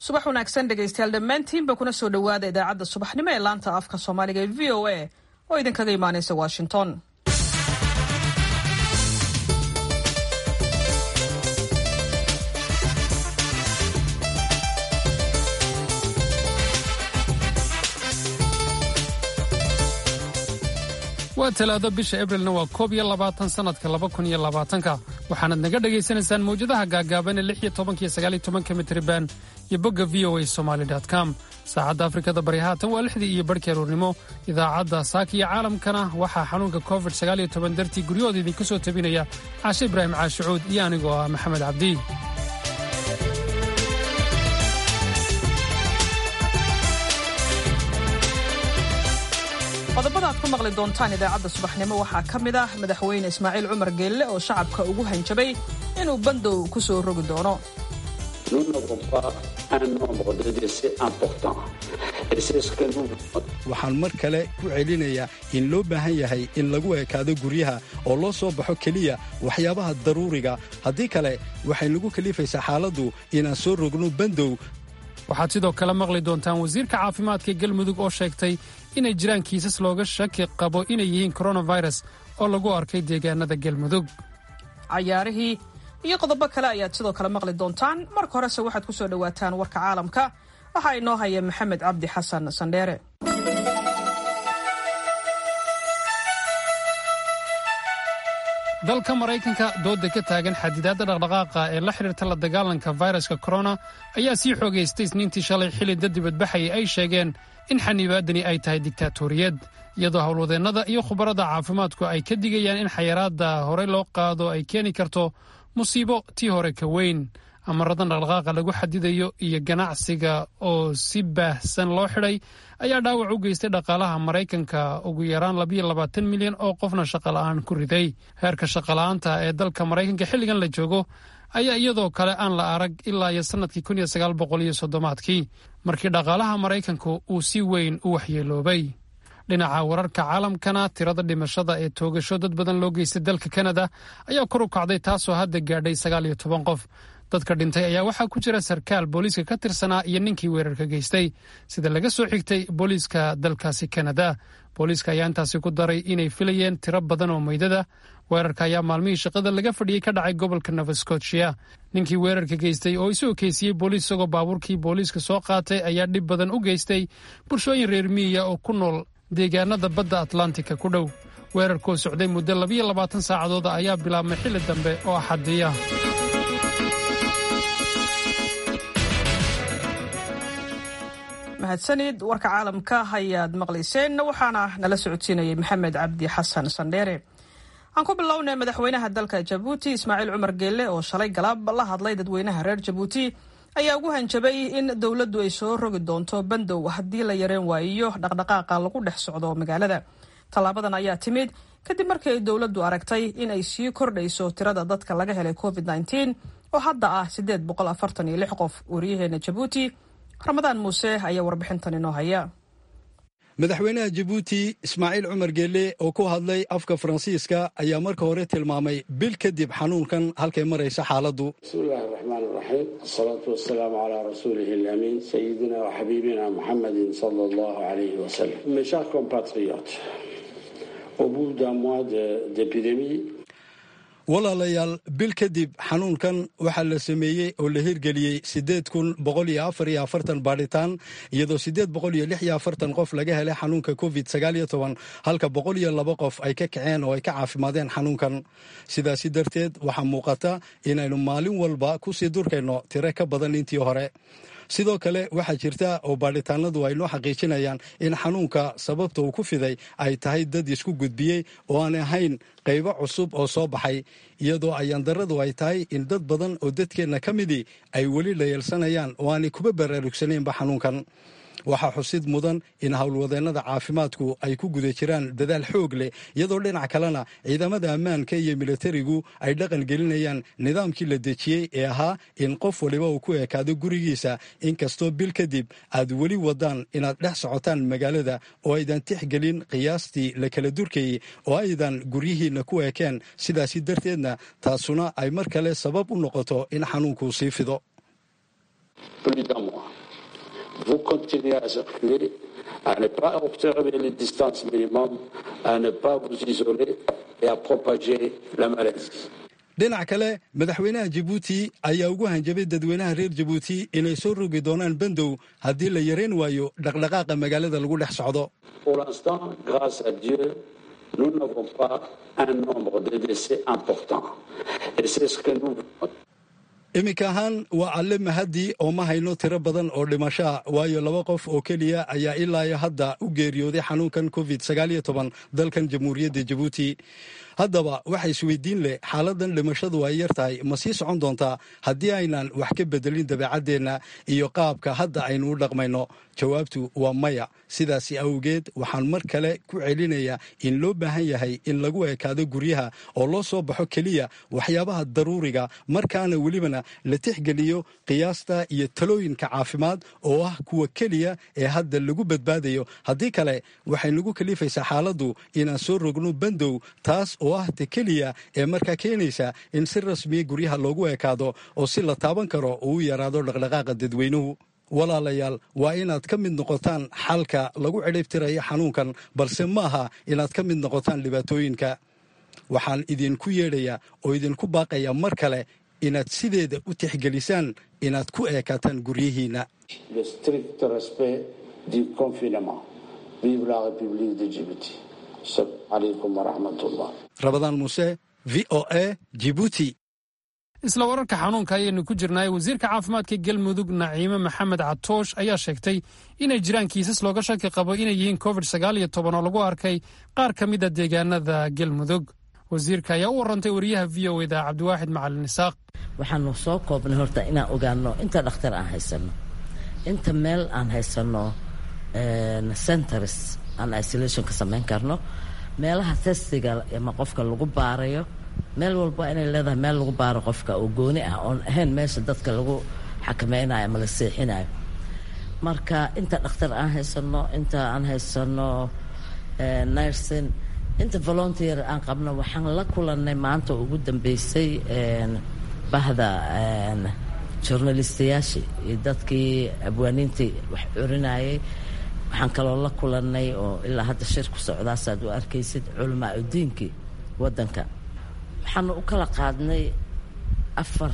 subax wanaagsan dhegaystayaal dhammaantiinba kuna soo dhowaada idaacadda subaxnimo ee laanta afka soomaaliga ee v o a oo idinkaga imaanaysa washington waa talaado bisha ebrilna waa koob iyo labaatan sannadka laba kun iyo labaatanka waxaanad naga dhagaysanaysaan mawjadaha gaagaaban ee lix iyo tobankiyo sagaaliyo tobanka mitriban iyo bogga v o a somaali com saacadda afrikada bari haatan waa lixdii iyo barhkii aruurnimo idaacadda saaka iyo caalamkana waxaa xanuunka covid sagaaliyo toban dartii guryahooda idinka soo tabinaya caashe ibraahim caashicuud iyo anigoo ah maxamed cabdi qodobada aad ku maqli doontaan idaacadda subaxnimo waxaa ka mid ah madaxweyne ismaaciil cumar geelle oo shacabka ugu hanjabay inuu bandow ku soo rogi doono waxaan mar kale ku celinayaa in loo baahan yahay in lagu ekaado guryaha oo loo soo baxo keliya waxyaabaha daruuriga haddii kale waxay nagu kalifaysaa xaaladdu inaan soo rogno bandow waxaad sidoo kale maqli doontaan wasiirka caafimaadka galmudug oo sheegtay inay jiraan kiisas looga shaki qabo inay yihiin koronafirus oo lagu arkay deegaanada galmudug cayaarihii iyo qodobo kale ayaad sidoo kale maqli doontaan marka horese waxaad ku soo dhowaataan warka caalamka waxaa inoo haya maxamed cabdi xasan sandheere dalka maraykanka dooda ka taagan xadidaadda dhaqdhaqaaqa ee la xidhiirta la dagaalanka fayraska korona ayaa sii xoogaystay isniintii shalay xilli dad dibadbaxaya ay sheegeen in xanibaadani ay tahay digtaatoriyad iyadoo howlwadeennada iyo khubarada caafimaadku ay ka digayaan in xayaraadda horey loo qaado ay keeni karto musiibo tii hore ka weyn amaradan dhaqdhaqaaqa lagu xadidayo iyo ganacsiga oo si baahsan loo xidhay ayaa dhaawac u geystay dhaqaalaha maraykanka ugu yaraan labayo labaatan milyan oo qofna shaqola'aan ku riday heerka shaqola'aanta ee dalka maraykanka xilligan la joogo ayaa iyadoo kale aan la arag ilaa iyo sannadkii kun iyo sagaal boqol iyo soddomaadkii markii dhaqaalaha maraykanku uu si weyn u waxyeeloobay dhinaca wararka caalamkana tirada dhimashada ee toogasho dad badan loo geystay dalka kanada ayaa kor u kacday taasoo hadda gaadhay sagaal iyo toban qof dadka dhintay ayaa waxaa ku jira sarkaal booliiska ka tirsanaa iyo ninkii weerarka geystay sida laga soo xigtay booliiska dalkaasi kanada booliiska ayaa intaasi ku daray inay filayeen tiro badan oo meydada weerarka ayaa maalmihii shaqada laga fadhiyey ka dhacay gobolka nova scotia ninkii weerarka geystay oo isu okeysiyey booliis isagoo baabuurkii booliiska soo qaatay ayaa dhib badan u geystay bulshooyin reer miyiya oo ku nool deegaanada badda atlantika ku dhow weerarkoo socday muddo labiyo labaatan saacadooda ayaa bilaabmay xilli dambe oo axadiya mahadsanid warka caalamka ayaad maqlayseen waxaana nala socodsiinayay maxamed cabdi xasan sandheere aan ku bilownay madaxweynaha dalka jabuuti ismaaciil cumar geelle oo shalay galaab la hadlay dadweynaha reer jabuuti ayaa ugu hanjabay in dowladdu ay soo rogi doonto bandow haddii la yareen waayiyo dhaqdhaqaaqa lagu dhex socdo magaalada tallaabadan ayaa timid kadib markii ay dowladdu aragtay in ay sii kordhayso tirada dadka laga helay covid nteen oo hadda ah siddeed boqol afartan iyo lix qof wariyaheena jabuuti ramadaan muuse ayaa warbixintan inoo haya madaxweynaha jabuuti ismaaciil cumar geelle oo ku hadlay afka faransiiska ayaa marka hore tilmaamay bil kadib xanuunkan halkay maraysa xaaladdu bismillahi raxmaan raxiim asalaatu wasalaamu calaa rasuulihi alamiin sayidina wa xabiibina muxamedin sala allahu alayhi wasalam mes chers compatriotes au bout d'un mois d'épidémie walaalayaal bil kadib xanuunkan waxaa la sameeyey oo la hirgeliyey siddeed kun boqol iyo afar iyo afartan baadhitaan iyadoo siddeed boqol iyo lix iyo afartan qof laga helay xanuunka covid sagaal iyo toban halka boqol iyo laba qof ay ka kaceen oo ay ka caafimaadeen xanuunkan sidaasi darteed waxaa muuqata inaynu maalin walba kusii durkayno tiro ka badan intii hore sidoo kale waxaa jirta oo baadhitaanadu ay noo xaqiijinayaan in xanuunka sababta uu ku fiday ay tahay dad isku gudbiyey oo aan ahayn qaybo cusub oo soo baxay iyadoo ayaandaradu ay tahay in dad badan oo dadkeenna ka midii ay weli layeelsanayaan oo aanay kuba baraarugsanaynba xanuunkan waxaa xusid mudan in howlwadeennada caafimaadku ay ku guda jiraan dadaal xoog leh iyadoo dhinac kalena ciidamada ammaanka iyo militarigu ay dhaqan gelinayaan nidaamkii la dejiyey ee ahaa in qof waliba uu ku ekaado gurigiisa inkastoo bil kadib aad weli wadaan inaad dhex socotaan magaalada oo aydan tixgelin qiyaastii la kala durkayey oo aydan guryihiinna ku ekeen sidaasi darteedna taasuna ay mar kale sabab u noqoto in xanuunkuu sii fido vous continuez à circuler, à ne pas observer les distances minimum, à ne pas vous isoler et à propager la maladie. dhinac kale madaxweynaha jabuuti ayaa ugu hanjabay dadweynaha reer jabuuti inay soo rogi doonaan bandow haddii la yarayn waayo dhaqdhaqaaqa magaalada lagu dhex socdo Pour l'instant, grâce à Dieu, nous n'avons pas un nombre de décès important. Et c'est ce que nous iminka ahaan waa alle mahadii oo ma hayno tiro badan oo dhimashaa waayo laba qof oo keliya ayaa ilaayo hadda u geeriyooday xanuunkan covid dalkan jamhuuriyadda jabuuti haddaba waxa isweydiin leh xaaladan dhimashadu ay yar tahay ma sii socon doontaa haddii aynan wax ka bedelin dabeecaddeenna iyo qaabka hadda aynu u dhaqmayno jawaabtu waa maya sidaasi awgeed waxaan mar kale ku celinayaa in loo baahan yahay in lagu ekaado guryaha oo loo soo baxo keliya waxyaabaha daruuriga markaana welibana la tixgeliyo qiyaasta iyo talooyinka caafimaad oo ah kuwa keliya ee hadda lagu badbaadayo haddii kale waxay nagu kalifaysaa xaaladdu inaan soo rogno bandow taas oo ah ta keliya ee markaa keenaysa in si rasmiya guryaha loogu ekaado oo si la taaban karo uu u yaraado dhaqdhaqaaqa dadweynuhu walaalayaal waa inaad ka mid noqotaan xalka lagu cidhibtirayo xanuunkan balse ma aha inaad ka mid noqotaan dhibaatooyinka waxaan idinku yeedhayaa oo idinku baaqaya mar kale inaad sideeda u tixgelisaan inaad ku eekaataan guryihiinna le strict respect du confinement. Vive la République de Djibouti. Assalamu alaikum wa rahmatullah. rabadaan muuse v o a jibuuti isla wararka xanuunka ayaynu ku jirnay wasiirka caafimaadka galmudug naciime maxamed catoosh ayaa sheegtay inay jiraan kiisas looga shaki qabo inay yihiin covid sagaal iyo toban oo lagu arkay qaar ka mida deegaanada galmudug wasiirka ayaa u warantay wariyaha v o eda cabdiwaaxid macalin isaaq waxaanu soo koobnay horta inaan ogaano inta dhakhtar aan haysano inta meel aan haysano centers aan isolation ka samayn karno meelaha testiga ama qofka lagu baarayo meel walba inay leedahay meel lagu baaro qofka oo gooni ah oon ahayn meesha dadka lagu xakameynayo ama la seexinayo marka inta dhakhtar aan haysano inta aan haysano nursing inta volunteer aan qabno waxaan la kulanay maanta ugu dambeysay bahda journalistayaashii iyo dadkii abwaaniintii wax curinayay waxaan kaloo la kulanay oo ilaa hadda shir ku socdaasaad u arkaysid culamaa udiinkii waddanka waxaanu u kala qaadnay afar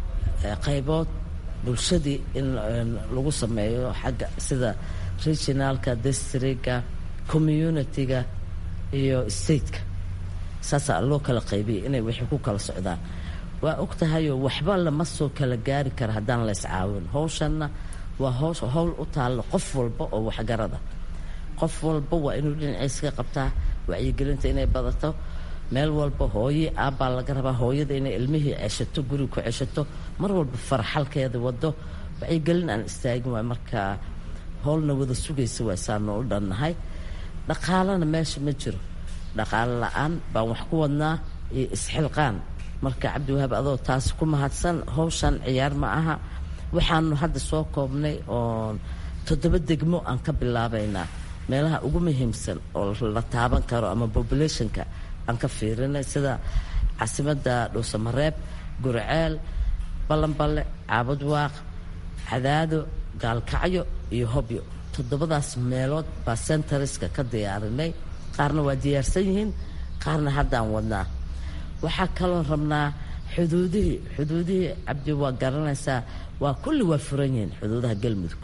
qaybood bulshadii in lagu sameeyo xagga sida regionalka districtka community-ga iyo stateka saasaa loo kala qaybiyay inay wixii ku kala socdaan waa og tahayoo waxba lama soo kala gaari kara haddaan la iscaawin howshanna waa hoosh howl u taallo qof walba oo waxgarada qof walba waa inuu dhinaciisa ka qabtaa wacyigelinta inay badato meel walba hooye aabbaa laga rabaa hooyada inay ilmihii ceshato guriga ku ceshato mar walba farxalkeeda wado wacyigelin aan istaagin waay markaa howlna wada sugaysa waa saanu u dhannahay dhaqaalana meesha ma jiro dhaqaalo la-aan baan wax ku wadnaa iyo isxilqaan marka cabdiwahaab adoo taas ku mahadsan howshan ciyaar ma aha waxaanu hadda soo koobnay oon toddoba degmo aan ka bilaabaynaa meelaha ugu muhiimsan oo la taaban karo ama populationka aan ka fiirinay sida caasimadda dhuusamareeb gurceel ballanballe caabudwaaq cadaado gaalkacyo iyo hobyo toddobadaas meelood baa centariska ka diyaarinay qaarna waa diyaarsan yihiin qaarna haddaan wadnaa waxaa kaloo rabnaa xuduudihii xuduudihii cabdi waa garanaysaa waa kulli waa furan yihiin xuduudaha galmudug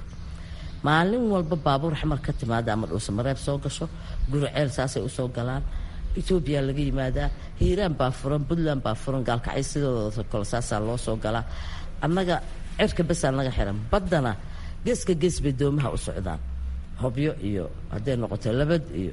maalin walba baabuur xamar ka timaada ama dhuusamareeb soo gasho guriceel saasay usoo galaan etoobiya laga yimaadaa hiiraan baa furan puntland baa furan gaalkacyo sidooda kale saasaa loo soo galaa annaga cirka besaa naga xiran baddana geeska gees bay doomaha u socdaan hobyo iyo hadday noqoto labad iyo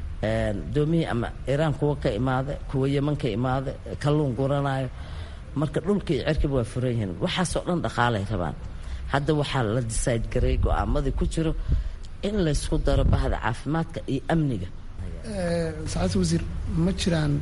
doomihii ama iraan kuwa ka imaada kuwa yeman ka imaada kalluun guranayo marka dhulka iyo cirkiba waa furan yihiin waxaasoo dhan dhaqaalay rabaan hadda waxaa la decide garay go-aamadii ku jiro in laysku daro bahda caafimaadka iyo amniga sacaadta wasiir ma jiraan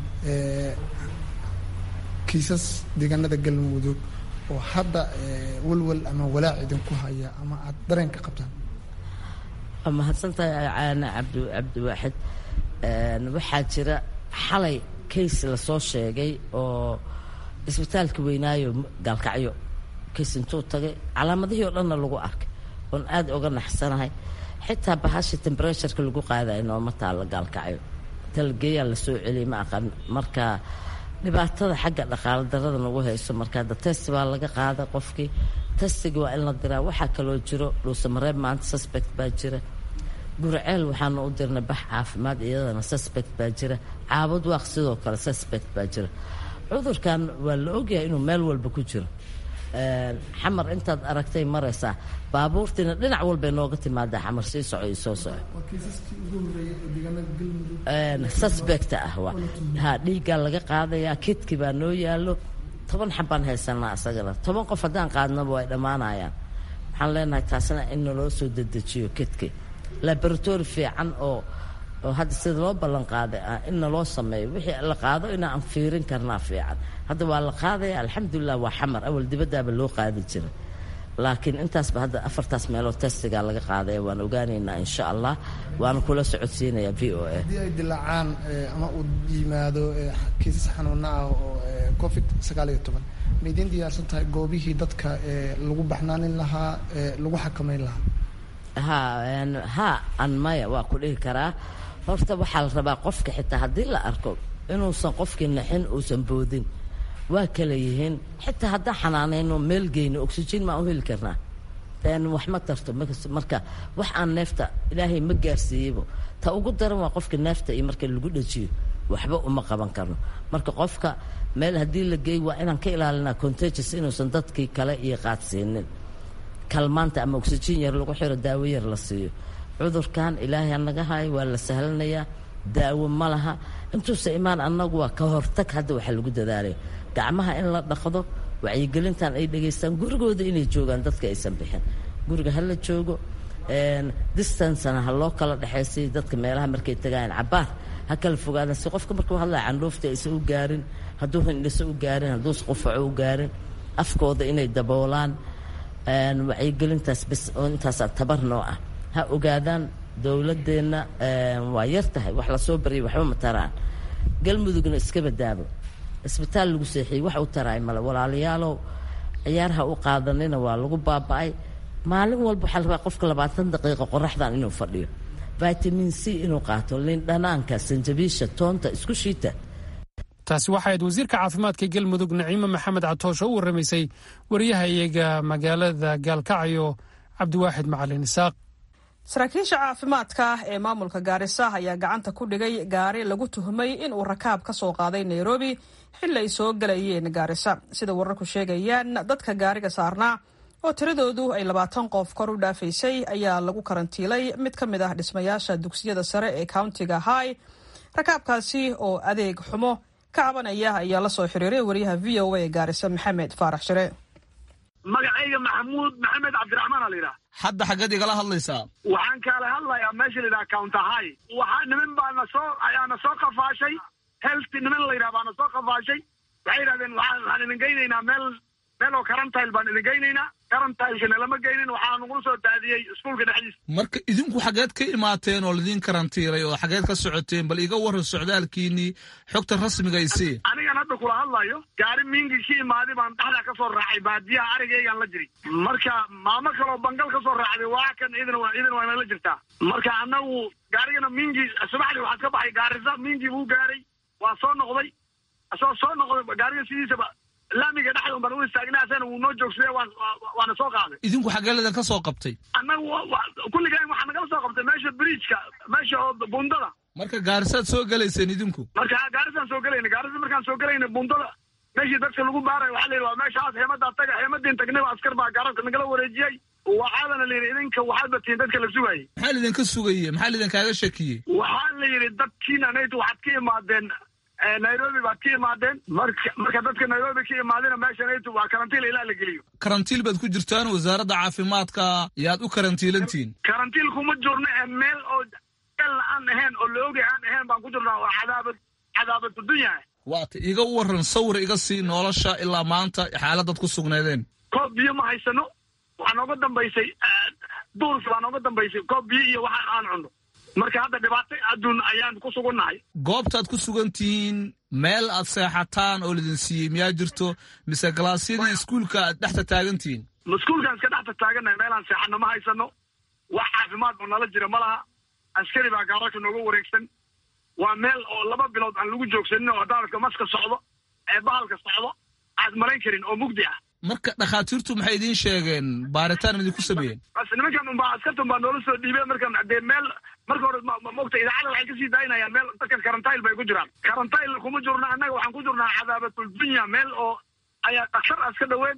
kiisas deegaanada galmudug oo hadda walwal ama walaac idinku haya ama aad dareenka qabtaan waa mahadsantahay caana cabdi cabdiwaaxid waxaa jira xalay case lasoo sheegay oo isbitaalka weynaayo gaalkacyo case intuu tagay calaamadihii oo dhanna lagu arkay oon aada uga naxsanahay xitaa bahasha temberetureka lagu qaadayo nooma taalla gaalkacyo talageeyaa la soo celiyay ma aqan marka dhibaatada xagga dhaqaalo darada nagu hayso marka hadda test baa laga qaaday qofkii testiga waa in la diraa waxaa kaloo jiro dhuusamareeb maanta suspect baa jira gurceel waxaanu u dirnay bax caafimaad iyadana suspect baa jira caabud waaq sidoo kale suspect baa jira cudurkan waa la ogyahay inuu meel walba ku jiro xamar intaad aragtay maraysaa baabuurtiina dhinac walbay nooga timaadaa xamar sii soco iyo soo soco suspect ah ha dhiiggaa laga qaadayaa kidki baa noo yaalo toban xabbaan haysanaa isagana toban qof haddaan qaadnaba way dhammaanayaan waxaan leenahay taasna in naloo soo dedejiyo kidki laboratory fiican oo oo hadda sida loo ballan qaaday ah in naloo sameeyo wixii la qaado inaan fiirin karnaa fiican hadda waa la qaadaya alxamdulilah waa xamar awal dibadaaba loo qaadi jira laakiin intaasba hadda afartaas meeloo testigaa laga qaadaya waan ogaanaynaa insha allah waana kula socodsiinayaa v o a haddii ay dilaacaan ama uu yimaado kiisas xanuuna ah oo covid sagaal iyo toban ma idiin diyaarsan tahay goobihii dadka lagu baxnaanin lahaa lagu xakamayn lahaa ha ha an maya waa ku dhihi karaa horta waxaa la rabaa qofka xitaa haddii la arko inuusan qofkii naxin uusan boodin waa kala yihiin xitaa haddaan xanaanayno meel geyno oxygen maan u heli karnaa wax ma tarto marka wax aan neefta ilaahay ma gaarsiiyeybo ta ugu daran waa qofka neefta iyo marka lagu dhajiyo waxba uma qaban karno marka qofka meel haddii la geey waa inaan ka ilaalinaa contagious inuusan dadkii kale iyo qaadsiinin kalmaanta ama oxygen yar lagu xiro daawo yar la siiyo cudurkan ilaahay anaga hayo waa la sahlanayaa daawo ma laha intuusa imaan annagu waa ka hortag hadda waxaa lagu dadaalaya gacmaha in la dhaqdo wacyigelintan ay dhegaystaan gurigooda inay joogaan dadka aysan bixin guriga ha la joogo distancena ha loo kala dhexaysay dadka meelaha markay tagayaan cabaar ha kala fogaadan si qofka markuu hadlaya candhuufta aysan u gaarin hadduu hindhiso u gaarin hadduusa qufaco u gaarin afkooda inay daboolaan wacyigelintaas bes oo intaasaa tabar noo ah ha ogaadaan dowladeenna waa yar tahay wax lasoo baryay waxba ma taraan galmudugna iska badaabo isbitaal lagu seexiyey wax u taraay male walaalayaalow ciyaarha u qaadanina waa lagu baaba'ay maalin walba waxaa la rabaa qofka labaatan daqiiqa qoraxdan inuu fadhiyo vitamin c inuu qaato lindhanaanka sanjabiisha toonta isku shiita taasi waxay ahayd wasiirka caafimaadka galmudug naciime maxamed catoosh oo u warramaysay wariyaha iyaga magaalada gaalkacyo cabdiwaaxid macalin isaaq saraakiisha caafimaadka ee maamulka gaarisa ayaa gacanta ku dhigay gaari lagu tuhmay inuu rakaab ka soo qaaday nairobi xili ay soo galayeen gaarisa sida wararku sheegayaan dadka gaariga saarnaa oo tiradoodu ay labaatan qof kor u dhaafaysay ayaa lagu karantiilay mid ka mid ah dhismayaasha dugsiyada sare ee countiga high rakaabkaasi oo adeeg xumo ka cabanaya ayaa la soo xiriiray wariyaha v o a ee gaarisa maxamed faarax shire magacayga maxamuud maxamed cabdiraxmaan aa la yidhaha hadda xaggeed igala hadlaysaa waxaan kaala hadlayaa meesha la yidhaha countahay waxaa niman baa na soo ayaa na soo qafaashay health niman la yidhaha baa na soo qafaashay waxay yidhahdeen waxaan waxaan idin geynaynaa meel meel oo karantile baan idin geynaynaa karantilekana lama geynin waxaa nagula soo daadiyey iskuulka dhexdiisa marka idinku xageed ka imaateen oo laidin karantiiray oo xageed ka socoteen bal iga warran socdaalkiinii xogta rasmiga isii anigan hadda kula hadlayo gaari miingi ka imaaday baan dhexdaa ka soo raacay baadiyaha arigaygaan la jiri marka maamo kaloo bangal ka soo raacday waa kan idin idin waa nala jirtaa marka annagu gaarigana miingi subaxdii waxaad ka baxay gaarisa miingi buu gaaray waa soo noqday asagoo soo noqday gaariga sidiisaba laamiga dhexda un baan u istaagnay asana wuu noo joogsadee waana soo qaaday idinku xageeladan ka soo qabtay annagu kulligaan waxaa nagala soo qabtay meesha bridgeka meesha oo bundada marka gaarisaad soo gelayseen idinku marka gaarisaan soo gelayna gaarisa markaan soo gelayna bundada meeshii dadka lagu baarayo waxaa la yidhi waa meeshaas heemadaa taga heemadiin tagnayba askar baa gaarabka nagala wareejiyey waxaadana la yidhi idinka waxaad batiin dadka la sugaayey maxaa lidinka sugaye maxaa lidinkaaga shakiyey waxaa la yidhi dadkiina nayt waxaad ka imaadeen nairobi baad ka imaadeen marka marka dadka nairobi ka imaadina meesha naytu waa karantiil ilaa la geliyo karantiil baad ku jirtaan wasaaradda caafimaadka yaad u karantiilantihiin karantiil kuma jirno ee meel oo meel aan ahayn oo la ogay aan ahayn baan ku jirnaa oo cadaabad cadaabad dunya waata iga waran sawir iga sii nolosha ilaa maanta xaaladaad ku sugnaydeen koob biyo ma haysano waxaa nooga dambaysay duurki baa nooga dambaysay koob biyo iyo waxa aan cunno marka hadda dhibaato adduun ayaan ku sugannahay goobtaad ku sugan tihiin meel aad seexataan oo lidin siiyey miyaa jirto mise galaasyadii iskuulka aad dhexta taagan tihiin maskuulkaan iska dhex tataagannahay meelaan seexana ma haysano wax caafimaad oo nala jira ma laha askari baa gaararka nooga wareegsan waa meel oo laba bilood aan lagu joogsanin oo daadadka maska socdo ee bahalka socdo aad marayn karin oo mugdi ah marka dhakhaatiirtu maxay idiin sheegeen baaritaan idinku sameeyeen bas nimankan unbaa askartan baa noola soo dhiibeen markan dee meel marka hore mogta idaacada waxay kasii daayinayaan meel dadkan karantail bay ku jiraan karantail kuma jirno annaga waxaan ku jirnaa cadaabatul dunya meel oo ayaa dhakhtar as ka dhaween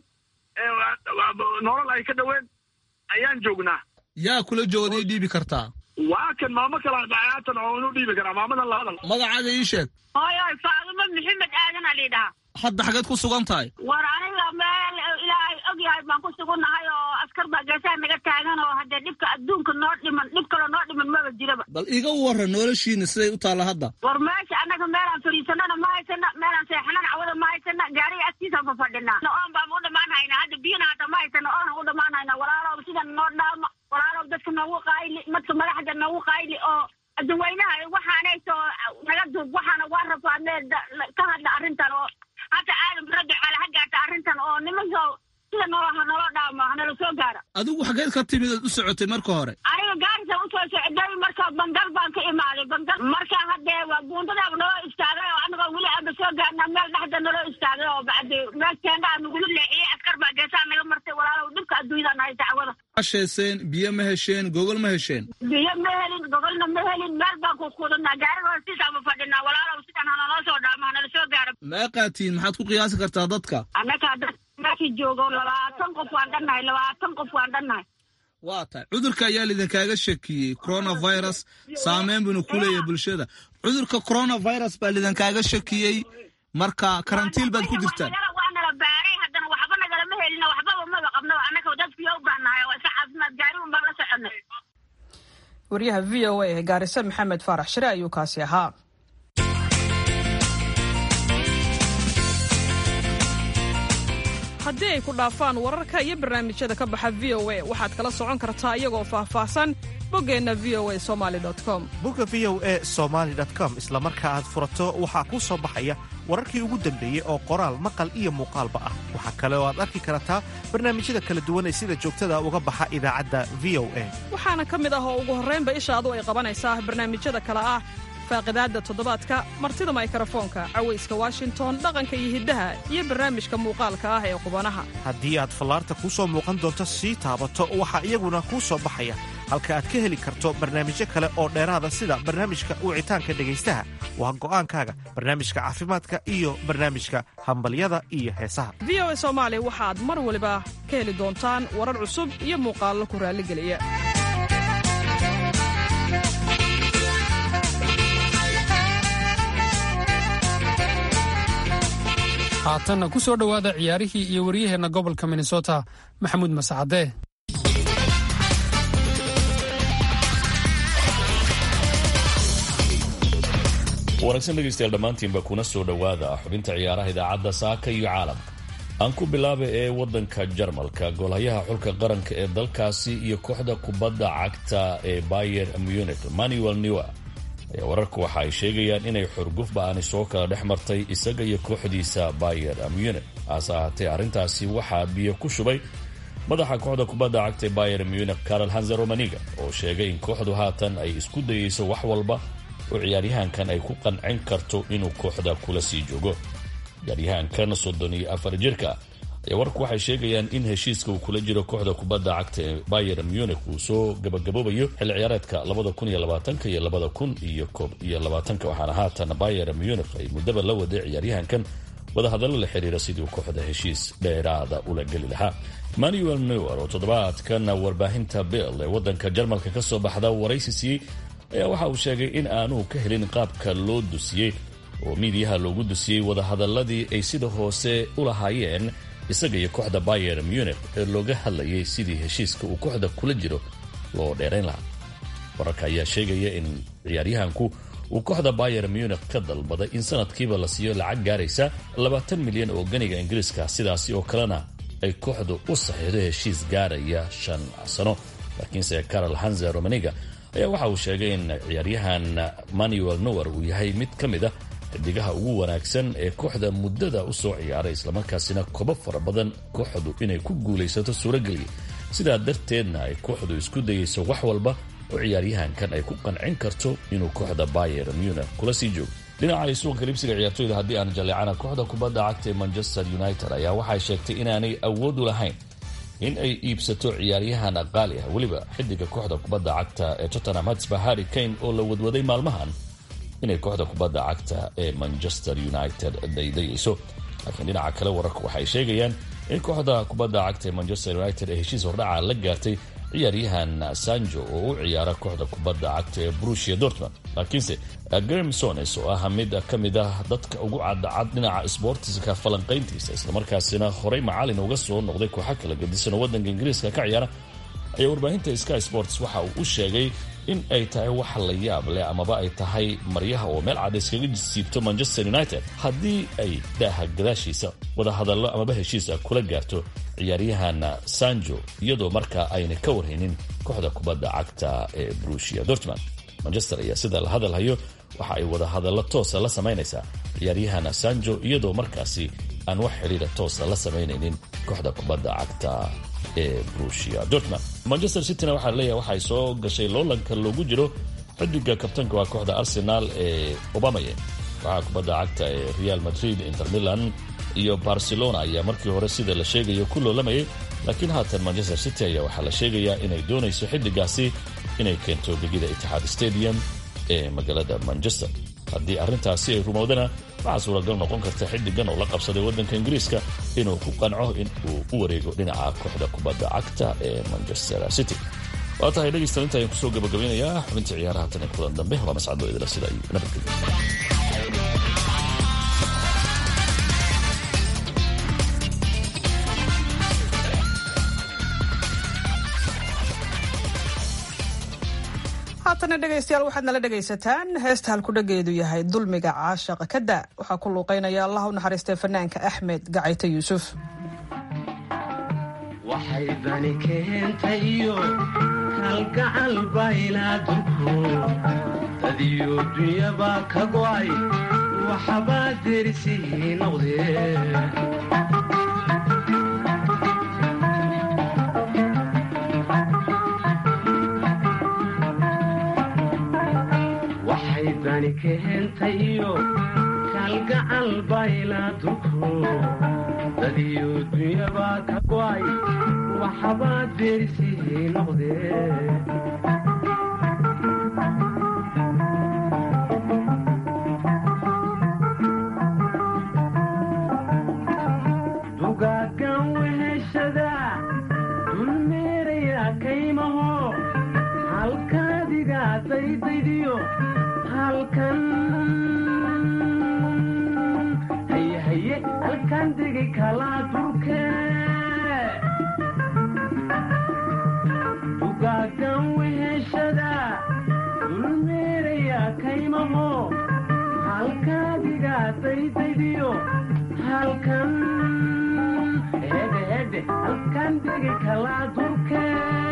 nolol ay ka dhaween ayaan joognaa yaa kula jooda ii dhiibi kartaa waa kan maamo kala haatan oo inu dhiibi karaa maamadan la hadal magacaaga ii sheeg hooyoy faadimo maxamed aadan a lidhaha hadda xageed ku sugan tahay war aniga meel ilaahay og yahay baan ku sugunnahay oo askar baa geesaha naga taagan oo haddee dhibka adduunka noo dhiman dhib kaloo noo dhiman maba jiraba bal iga warran noloshiina siday u taalla hadda war meesha annaga meelaan fadhiisanana ma haysana meelaan seexanana cawada ma haysana gaariga agtiisaan fa fadhinaa oon baan u dhamaan haynaa hadda biyana hadda ma haysana oonan u dhamaan haynaa walaalow sidan noo dhaama walaalow dadka noogu qaayli madka madaxda noogu qaayli oo adduweynaha waxaanayso naga duub waxaana waa rafaadnee ka hadla arrintan oo hadda aadan rabbi xaale ha gaarta arrintan oo nimanka sida noolaha nolo dhaamo hanala soo gaara adigu xageed ka timid ood u socotay marka hore aniga gaarisa usoo socday marka bangal baan ka imaaday bangal marka haddee waa buundadaaba naloo istaagay oo anagoo weli aaba soo gaarna meel dhexda naloo istaagay oo bacdi meel teendaa nagula leexiyey askar baa geesaha naga martay walaalow dhibka adduunyada nahay dacwada hasheeseen biyo ma hesheen gogol ma hesheen biyo ma helin gogolna ma helin meel baan ku kudanaa gaariga hoostiisaama fadhinaa walaalow sidan hanaloo soo dhaamo hanala soo gaara meeqaatiin maxaad ku qiyaasi kartaa dadka annaga dad meeshii joogo labaatan qof waan dhannahay labaatan qof waan dhannahay waa tahay cudurka ayaa lidinkaaga shakiyey coronavirus saameyn buuna ku leeyahay bulshada cudurka coronavirus baa lidinkaaga shakiyey marka karantiil baad ku jirtaan waa nala baaray haddana waxba nagalama helina waxbaba maba qabnaba annaga dadkiyo u baahnahay oo iska caafimaad gaari un baan la soconay wariyaha v o a ee gaarisa maxamed faarax shire ayuu kaasi ahaa haddii ay ku dhaafaan wararka iyo barnaamijyada ka baxa v o a waxaad kala socon kartaa iyagoo faahfaahsan boggeenna v o a somali com bogga v o e somaali com isla marka aad furato waxaa kuu soo baxaya wararkii ugu dambeeyey oo qoraal maqal iyo muuqaalba ah waxaa kale oo aad arki kartaa barnaamijyada kala duwan ee sida joogtada uga baxa idaacadda v o a waxaana ka mid ah oo ugu horraynba ishaadu ay qabanaysaa barnaamijyada kale ah faaqidaadda toddobaadka martida maykarafoonka cawayska washington dhaqanka iyo hiddaha iyo barnaamijka muuqaalka ah ee qubanaha haddii aad fallaarta kuu soo muuqan doonto sii taabato waxaa iyaguna kuu soo baxaya halka aad ka heli karto barnaamijyo kale oo dheeraada sida barnaamijka wicitaanka dhegaystaha waa go'aankaaga barnaamijka caafimaadka iyo barnaamijka hambalyada iyo heesaha v o a soomaali waxaad mar waliba ka heli doontaan warar cusub iyo muuqaallo ku raalligeliya haatanna ku soo dhowaada ciyaarihii iyo waryaheenna gobolka minnesota maxamuud masacadee wanaagsan dhegaystayaal dhammaantiinba kuna soo dhowaada xubinta ciyaaraha idaacadda saaka iyo caalamka aan ku bilaaba ee waddanka jarmalka goolhayaha xulka qaranka ee dalkaasi iyo kooxda kubadda cagta ee bayer munich manuel newer ayaa wararku waxa ay sheegayaan inay xurguf ba-ani soo kala dhex martay isaga iyo kooxdiisa bayer munich hase ahaatee arrintaasi waxaa biyo ku shubay madaxa kooxda kubadda cagta ee bayer munich carol hanze romaniga oo sheegay in kooxdu haatan ay isku dayeyso wax walba oo ciyaaryahankan ay ku qancin karto inuu kooxda kula sii joogo ciyaaryahankan soddon iyo afar jirka ayaa warku waxay sheegayaan in heshiiska uu kula jiro kooxda kubadda cagta ee bayer munich uu soo gabagaboobayo xilli ciyaareedka labada kun iyo labaatanka iyo labada kun iyo koob iyo labaatanka waxaana haatan bayer munich ay muddaba la waday ciyaaryahankan wadahadallo la xiriira sidii kooxda heshiis dheeraada ula geli lahaa manuel newer oo toddobaadkan warbaahinta bill ee waddanka jarmalka ka soo baxda waraysi siiyey ayaa waxa uu sheegay in aanu ka helin qaabka loo dusiyey oo miidiyaha loogu dusiyey wadahadaladii ay sida hoose u lahaayeen isaga iyo kooxda bayer munich ee looga hadlayay sidii heshiiska uu kooxda kula jiro loo dheerayn lahaa wararka ayaa sheegaya in ciyaaryahanku uu kooxda bayer munich ka dalbaday in sanadkiiba la siiyo lacag gaaraysa labaatan milyan oo ganiga ingiriiska sidaasi oo kalena ay kooxdu u saxiixdo heshiis gaaraya shan sano laakiinse carol hanze romaniga ayaa waxa uu sheegay in ciyaaryahan manuel nower uu yahay mid ka mid ah xidigaha ugu wanaagsan ee kooxda muddada u soo ciyaaray islamarkaasina kobo fara badan kooxdu inay ku guulaysato suurageliya sidaa darteedna ay kooxdu isku dayayso wax walba oo ciyaaryahankan ay ku qancin karto inuu kooxda bayer munich kula sii joogo dhinaca suuqa libsiga ciyaartoyda haddii aan jaleecana kooxda kubadda cagta ee manchester united ayaa waxay sheegtay inaanay awood u lahayn in ay iibsato ciyaaryahan qaali ah weliba xidiga kooxda kubadda cagta ee tottenham hotspur harry kane oo la wadwaday maalmahan inay kooxda kubadda cagta ee manchester united daydayayso laakiin dhinaca kale wararka waxay sheegayaan in kooxda kubadda cagta ee manchester united ee heshiis hordhaca la gaartay ciyaaryahan sanjo oo u ciyaara kooxda kubadda cagta ee brusia dortmund laakiinse graham sones oo ah mid ka mid ah dadka ugu cadacad dhinaca sboortiska falanqayntiisa islamarkaasina horey macalin uga soo noqday kooxa kala gadisan oo waddanka ingiriiska ka ciyaara ayaa warbaahinta sky sports waxa uu u sheegay in ay tahay wax la yaab leh amaba ay tahay maryaha oo meel cad iskaga siibto manchester united haddii ay daaha gadaashiisa wadahadallo amaba heshiisa kula gaarto ciyaaryahan sanjo iyadoo markaa ayna ka warhaynin kooxda kubadda cagta ee brusia dortmund manchester ayaa sida la hadalhayo waxa ay wadahadallo toosa la samaynaysaa ciyaaryahan sanjo iyadoo markaasi aan wax xidhiira toosa la samaynaynin kooxda kubadda cagta ee brusia dortmund manchester cityna waxaa leeyahay waxay soo gashay loolanka loogu jiro xidiga kabtanka waa kooxda arsenal ee obamaye waxaa kubadda cagta ee real madrid inter milan iyo barcelona ayaa markii hore sida la sheegayo ku loolamayay laakiin haatan manchester city ayaa waxaa la sheegayaa inay doonayso xidigaasi inay keento gegida itixaad stadium ee magaalada manchester haddii arrintaasi ay rumowdana waxaa suuragal noqon karta xidigan oo la qabsaday waddanka ingiriiska inuu ku qanco in uu u wareego dhinaca kooxda kubadda cagta ee manchester city waa tahay dhegaystaal inta ayaan kusoo gabagabeynayaa xubinta ciyaaraha tan ee kulan dambe waa mascado idila sida iyo nabadgelyo haatana dhegaystayaal waxaad nala dhegaysataan heesta halkudhageedu yahay dulmiga caashaqa kada waxaa ku luuqaynaya allah u naxariistay fanaanka axmed gacayte yuusuf waxay dani keentayo kalgacal baylaaduku dadiyo dunyabaa ka go'ay waxbaa derisihii noqdee dani keentayo kalgacal baylaaduku dadiyo dunyabaa ka go'ay waxbaa deerisihii noqdee dugaagan weheshada dulmeeraya kaymaho halkaadiga daydaydiyo halkan haye haye halkan degi kalaa durke dugaagan weheshada dulmeeraya kaymaho halkaadiga daydaydiyo halkan hedhe hedhe halkan degi kalaa durke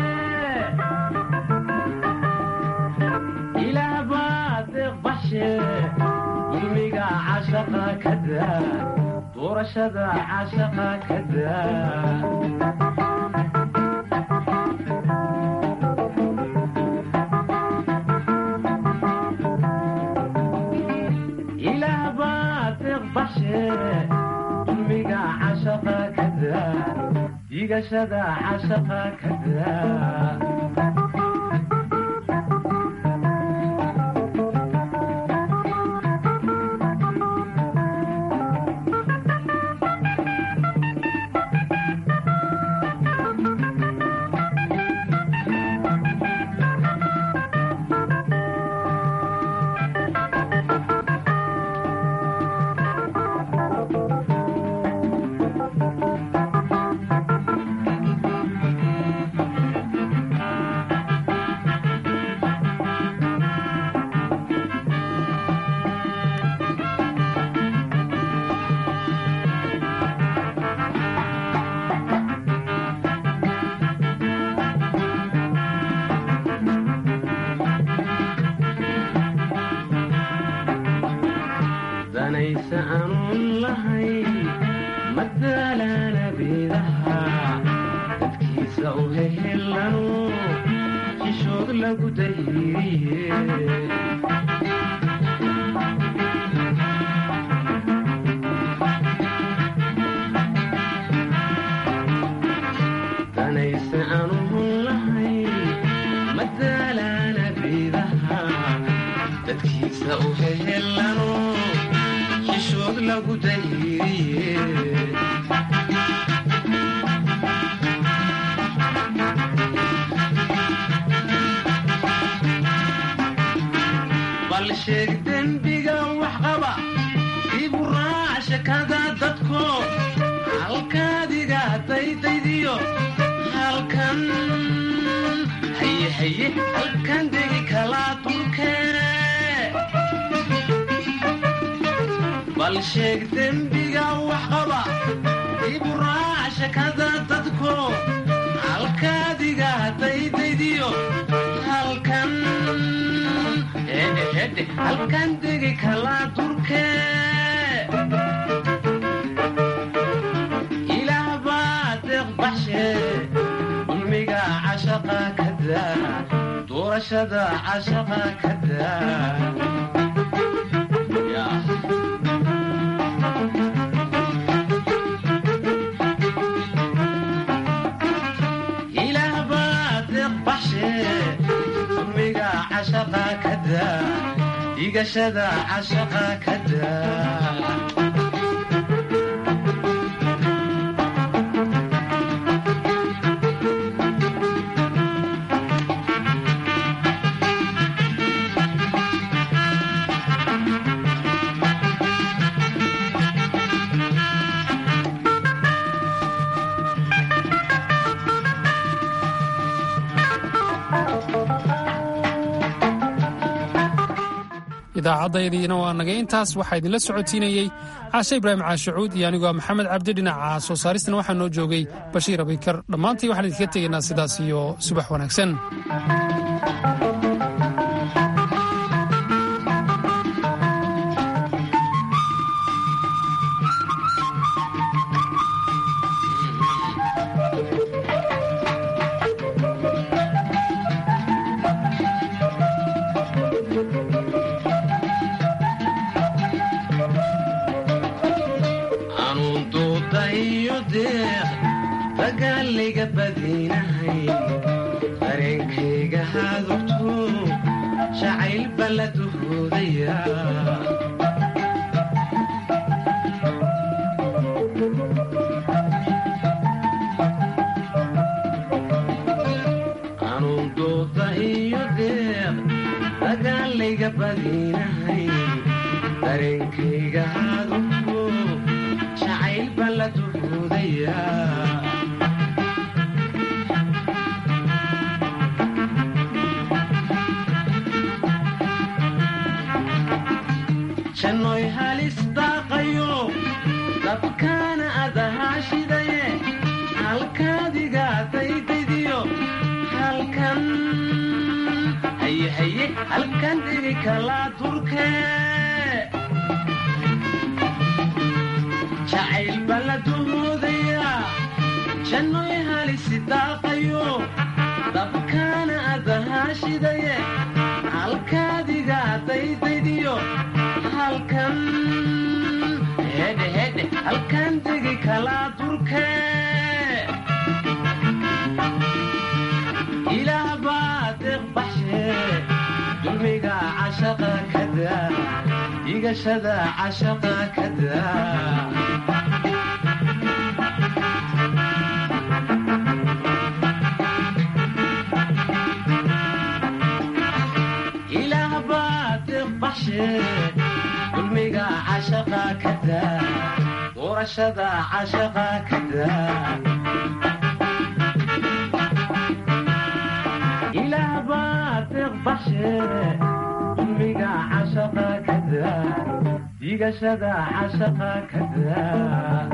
dulmiga cashaqa kada doorashada cashaqa kada ilaah baa deeq bashe dulmiga cashaqa kada digashada cashaqa kada madaalana beedaha dadkiisa u hehelano xishood lagu dayriye danayse aanu hun lahay madaalana beedaha dadkiisa u hehelano xishood lagu dayriye bal sheeg dembiga wax qaba ibu raac shakada dadko halkaadiga daydaydiyo halkan haye haye halkan degi kalaa dulkeene bal sheeg dembiga wax qaba ibu raac shakada dadko halkaadiga daydaydiyo halkan hedhe hedhe halkan degi kalaa dulkee ilaah baa deeq baxshe dulmiga cashaqa ka daa doorashada cashaqa ka daa ilaah baa deeq baxshe dulmiga cashaqa ka daa dhigashada cashaqa ka daa idaacaddaydina waa nagay intaas waxaa idinla socotiinayey caashe ibraahim caashacuud iyo anigoo maxamed cabdi dhinaca soo saaristana waxaa noo joogay bashiir abaykar dhammaantii waxaan idinka tegaynaa sidaas iyo subax wanaagsan anuun duuda iyo deeq dagaalayga badinahay dareenkayga hadurto jacayl balla duhoodaya anuun duuda iyo deeq dagaalayga badinahay dareenkayga hadurto jacayl balla duhoodaya jannoy halis daaqayo dabkaana adahaa shidaye halkaadiga daydaydiyo halkan haye haye halkan digi kalaa durkee jacayl balla duhoodaya jannoy halisi daaqayo dabkaana adahaa shidaye halkaadiga daydaydiyo halkan hedhe hedhe halkan degi kalaa durkee ilaah baa deeq baxshe dulmiga cashaqa ka daa dhigashada cashaqa ka daa ilaah baa deeq baxshe dulmiga cashaqa ka daa doorashada cashaqa ka daa ilaah baa deeq baxshe dulmiga cashaqa ka daa dhigashada cashaqa ka daa